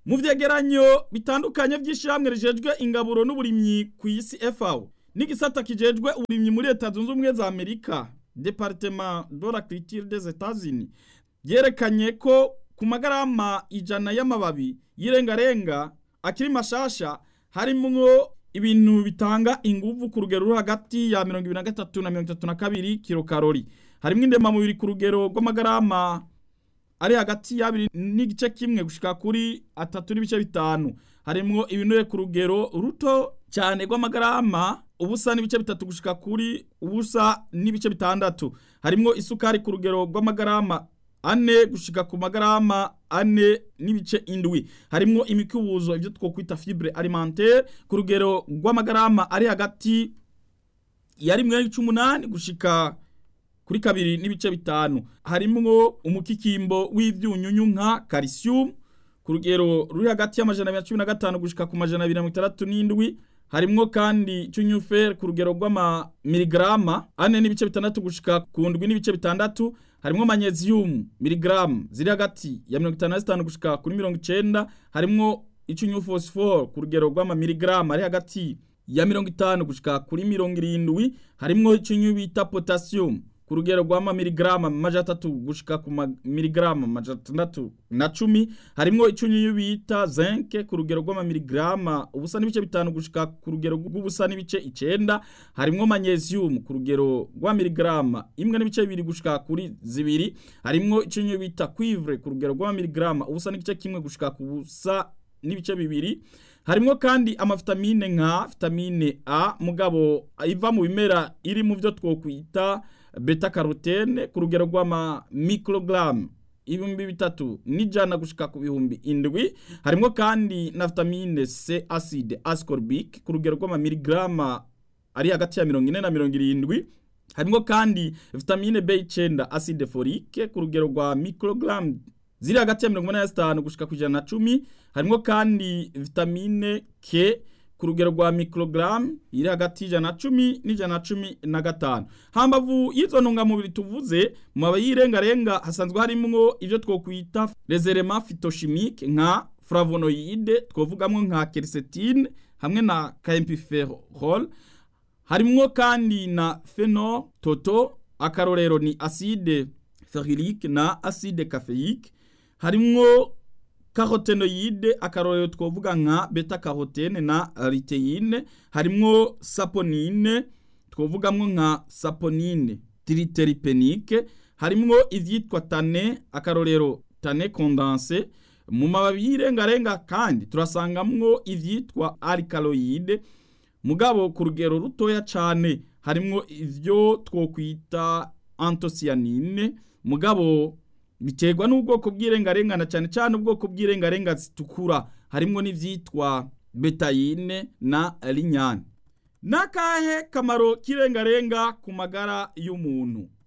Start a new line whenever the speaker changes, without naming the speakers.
mu vyegeranyo bitandukanye vy'ishirahamwe rijejwe ingaburo n'uburimyi ku isi FAO n'igisata kijejwe uburimyi muri leta zunze ubumwe za amerika departement de la culture des etats-unis vyerekanye ko ku magarama ijana y'amababi y'irengarenga akiri mashasha harimwo ibintu bitanga inguvu ku rugero ruri hagati ya mirongo ibiri na gatatu na mirongo itatu na kabiri kilokarori harimwo indemamubiri ku rugero rw'amagarama ari hagati y'abiri n'igice kimwe gushika kuri atatu n'ibice bitanu harimwo ibinure ku rugero ruto cyane rw'amagarama ubusa n'ibice bitatu gushika kuri ubusa n'ibice bitandatu harimwo isukari ku rugero rw'amagarama ane gushika ku magarama ane n'ibice indwi harimwo imikubuzo ibyo twokwita fibre alimentaire ku rugero rw'amagarama ari hagati ya rimwe n'icumunani gushika kuri kabiri n'ibice bitanu harimwo umukikimbo w'ivyunyunyu nka calcium ku rugero ruri hagati y'amajana abiri na cumi na gatanu gushika ku majana abiri na mirongo itandatu n'indwi harimwo kandi cyunyufer ku rugero rw'amamiligrama ane n'ibice bitandatu gushika ku ndwi n'ibice bitandatu harimwo magnesium miligramu ziri hagati ya mirongo itanu na zitanu gushika kuri mirongo icenda harimwo icyunyu phosphore ku rugero rw'amamiligramu ari hagati ya mirongo itanu gushika kuri mirongo irindwi harimwo icyunyu bita potassium ku rugero rw'amamiligrama amajana atatu gushika ku mamiligrama amajana atandatu na cumi harimwo icyunyu bita zinc ku rugero rw'amamiligrama ubusa n'ibice bitanu gushika ku rugero rw'ubusa n'ibice icenda harimwo magnesium ku rugero rw'amiligrama imwe n'ibice bibiri gushika kuri zibiri harimwo icyunyu bita cuivre ku rugero rw'amamiligrama ubusa n'igice kimwe gushika ku busa n'ibice bibiri harimwo kandi amavitamine nka vitamine A mugabo iva mu bimera iri mu byo twokwita beta carotene ku rugero rw'ama microgram ibihumbi bitatu n'ijana gushika ku bihumbi indwi harimwo kandi na vitamine C acide ascorbic ku rugero rw'ama miligrama ari hagati ya mirongo ine na mirongo irindwi harimwo kandi vitamine B9 acide folique ku rugero rwa microgram ziri hagati ya mirongo inani na zitanu gushika ku ijana na cumi harimwo kandi vitamine K ku rugero rwa microgram iri hagati y'ijana na cumi n'ijana na cumi na gatanu hambavu y'izo ntungamubiri tuvuze mu mababi y'irengarenga hasanzwe harimwo ivyo twokwita reserema phytochimique nka flavonoide twovugamwo nka quercétine hamwe na camphophyrol harimwo kandi na phenol toto akarorero ni acide ferulique na acide caféique harimwo carotenoide akarorero twovuga nka beta carotene na luteine harimwo saponine twovugamwo nka saponine triteripenique harimwo ivyitwa tane akarorero tane condense mu mababi y'irengarenga kandi turasangamwo ivyitwa alkaloide mugabo ku rugero rutoya cane harimwo ivyo twokwita antosianine mugabo biterwa n'ubwoko bw'irengarengana cyane cyane ubwoko bw'irengarenga zitukura harimwo n'ivyitwa betayine na linyane nakahe kamaro k'irengarenga ku magara y'umuntu